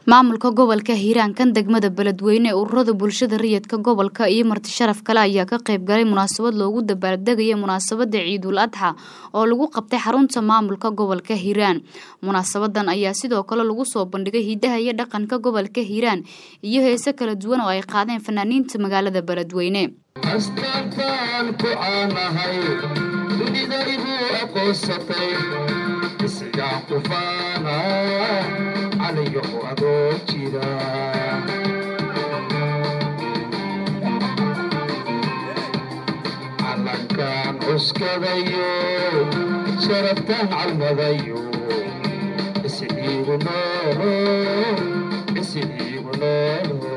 maamulka gobolka hiiraan kan degmada beledweyne ururada bulshada rayidka gobolka iyo marti sharaf kale ayaa ka qayb galay munaasabad loogu dabaaldegaya munaasabada ciidul adxa oo lagu qabtay xarunta maamulka gobolka hiiraan munaasabadan ayaa sidoo kale lagu soo bandhigay hidaha iyo dhaqanka gobolka hiiraan iyo heese kala duwan oo ay qaadeen fanaaniinta magaalada beledweyne calankaan cuskadayo sharaftaan calmadayo isiigu noolo isiigu noolo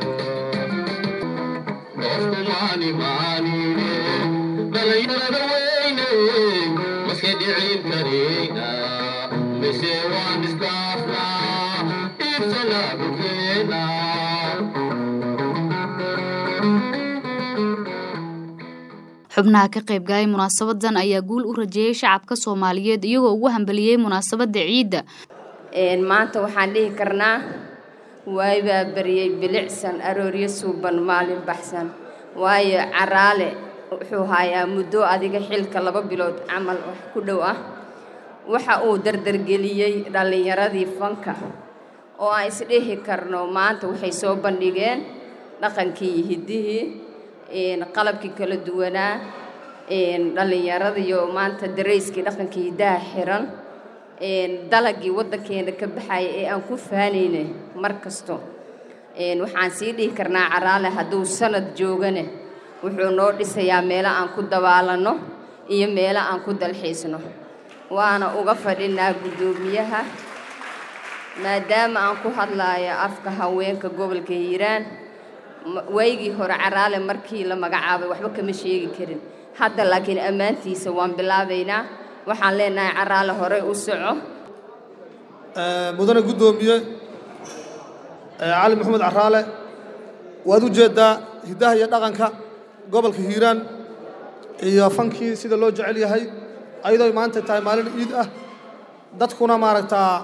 qofkumaani maanine dhalinyarada weyne maska dhicin kareyna mise waan iskaafnaa ibsalaabukeena xubnaha ka qayb galay munaasabadan ayaa guul u rajeeyay shacabka soomaaliyeed iyagoo ugu hambaliyey munaasabada ciidda maanta waxaan dhihi karnaa waybaa baryey bilicsan arooryo suuban maalin baxsan waayo caraale wuxuu hayaa muddo adiga xilka laba bilood camal wax ku dhow ah waxa uu dardargeliyey dhallinyaradii fanka oo aan isdhihi karno maanta waxay soo bandhigeen dhaqankii iyo hiddihii qalabkii kala duwanaa dhallinyaradiyo maanta darayskii dhaqankii hiddaha xiran dalagii waddankeena ka baxaya ee aan ku faanayna mar kasto waxaan sii dhihi karnaa caraale hadduu sanad joogane wuxuu noo dhisayaa meelo aan ku dabaalanno iyo meelo aan ku dalxiisno waana uga fadhinaa guddoomiyaha maadaama aan ku hadlaayo afka haweenka gobolka hiiraan waygii hore caraale markii la magacaabay waxba kama sheegi karin hadda laakiin ammaantiisa waan bilaabaynaa waxaan leenahay caraale horey u soco mudane guddoomiye cali maxamed caraale waad u jeeddaa hiddaha iyo dhaqanka gobolka hiiraan iyo fankii sida loo jecel yahay ayadoo maanta tahay maalin ciid ah dadkuna maaragtaa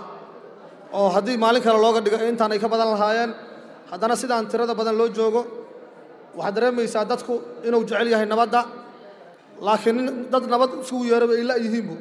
oo haddii maalin kale looga dhigo intaan ay ka badan lahaayeen haddana sidaan tirada badan loo joogo waxaad dareemaysaa dadku inuu jecel yahay nabadda laakiin dad nabad isugu yeeraba ay la'yihiinbu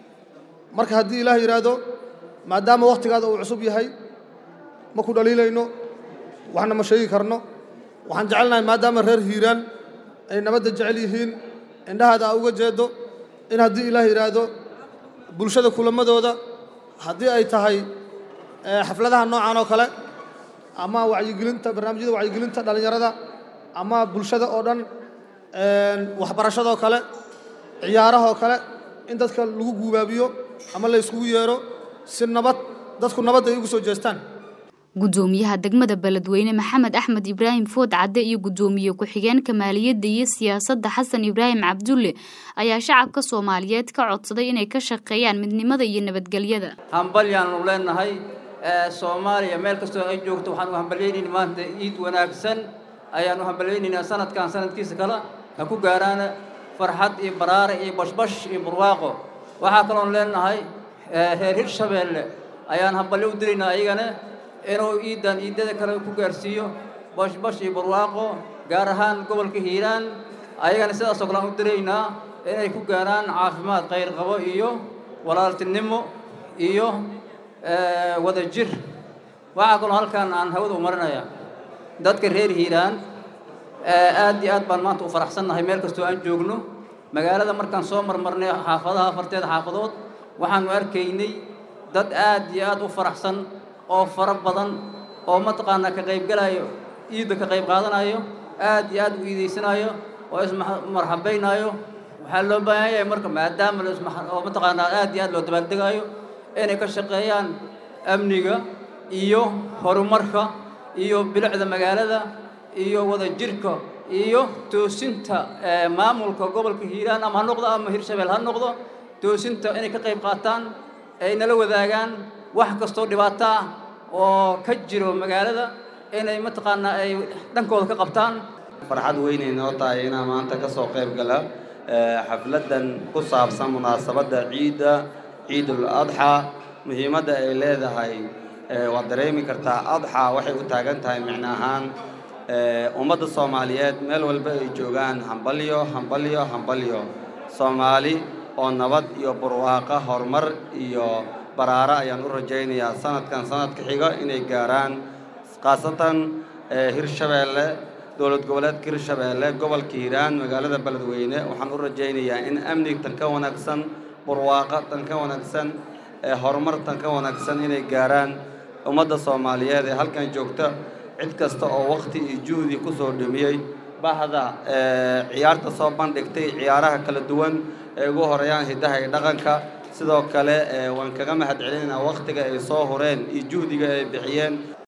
marka haddii ilaah yidhaahdo maadaama wakhtigaada uu cusub yahay ma ku dhaliilayno waxna ma sheegi karno waxaan jecelnahay maadaama reer hiiraan ay nabadda jecel yihiin indhahaada aa uga jeedo in haddii ilaah yidhaahdo bulshada kulamadooda haddii ay tahay xafladaha noocan oo kale ama wacyigelinta barnaamijyada wacyigelinta dhallinyarada ama bulshada oo dhan waxbarashadoo kale ciyaarahoo kale in dadka lagu guubaabiyo ama la yskugu yeero si nabad dadku nabadda ay ugu soo jeestaan guddoomiyaha degmada beledweyne maxamed axmed ibraahim food cadde iyo guddoomiye ku-xigeenka maaliyadda iyo siyaasadda xasan ibraahim cabdulle ayaa shacabka soomaaliyeed ka codsaday inay ka shaqeeyaan midnimada iyo nabadgelyada hambalyaanu leenahay soomaaliya meel kastoo ay joogto waxaan u hambalyaynayna maanta ciid wanaagsan ayaan u hambalyaynaynaa sanadkan sanadkiisa kale ha ku gaaraana farxad iyo baraare iyo bashbash iyo barwaaqo waxaa kaloon leenahay reer hirshabeelle ayaan hambalyo u diraynaa ayagana inuu ciiddan ciiddada kale ku gaarsiiyo bashbash iyo barwaaqo gaar ahaan gobolka hiiraan ayagana sidaasoo kale aan u diraynaa inay ku gaaraan caafimaad khayr qabo iyo walaaltinimo iyo wada jir waxaa kaloo halkan aan hawada u marinayaa dadka reer hiiraan aad iyo aad baan maanta u faraxsannahay meel kastoo aan joogno magaalada markaan soo marmarnay xaafadaha afarteeda xaafadood waxaanu arkaynay dad aad iyo aad u faraxsan oo fara badan oo mataqaanaa ka qaybgalayo ciidda ka qayb qaadanayo aad iyo aad u iidaysanayo oo ismarxabaynaayo waxaa loo baahan yahay marka maadaama oo mataqaanaa aad iyo aad loo dabaaldegaayo inay ka shaqeeyaan amniga iyo horumarka iyo bilicda magaalada iyo wada jirka iyo toosinta maamulka gobolka hiiraan ama ha noqdo ama hirshabeel ha noqdo toosinta inay ka qayb qaataan ay nala wadaagaan wax kastoo dhibaato ah oo ka jiro magaalada inay mataqaanaa ay dhankooda ka qabtaan farxad weynay noo tahay inaan maanta ka soo qayb gala xafladdan ku saabsan munaasabadda ciidda ciidul adxa muhiimadda ay leedahay waad dareemi kartaa adxa waxay u taagan tahay micno ahaan ummadda soomaaliyeed meel walba ay joogaan hambalyo hambalyo hambalyo soomaali oo nabad iyo barwaaqo horumar iyo baraaro ayaan u rajaynayaa sanadkan sanadka xiga inay gaaraan khaasatan hirshabeelle dowlad goboleedka hirshabeelle gobolka hiiraan magaalada beledweyne waxaan u rajaynayaa in amnig tan ka wanaagsan barwaaqo tan ka wanaagsan horumar tan ka wanaagsan inay gaaraan ummadda soomaaliyeed ee halkan joogta cid kasta oo wakhti iyo juhdi ku soo dhimiyey bahda ciyaarta soo bandhigtay ciyaaraha kala duwan ee ugu horeeyaan hiddaha iyo dhaqanka sidoo kale waan kaga mahad celinaynaa wakhtiga ay soo hureen iyo juhdiga ay bixiyeen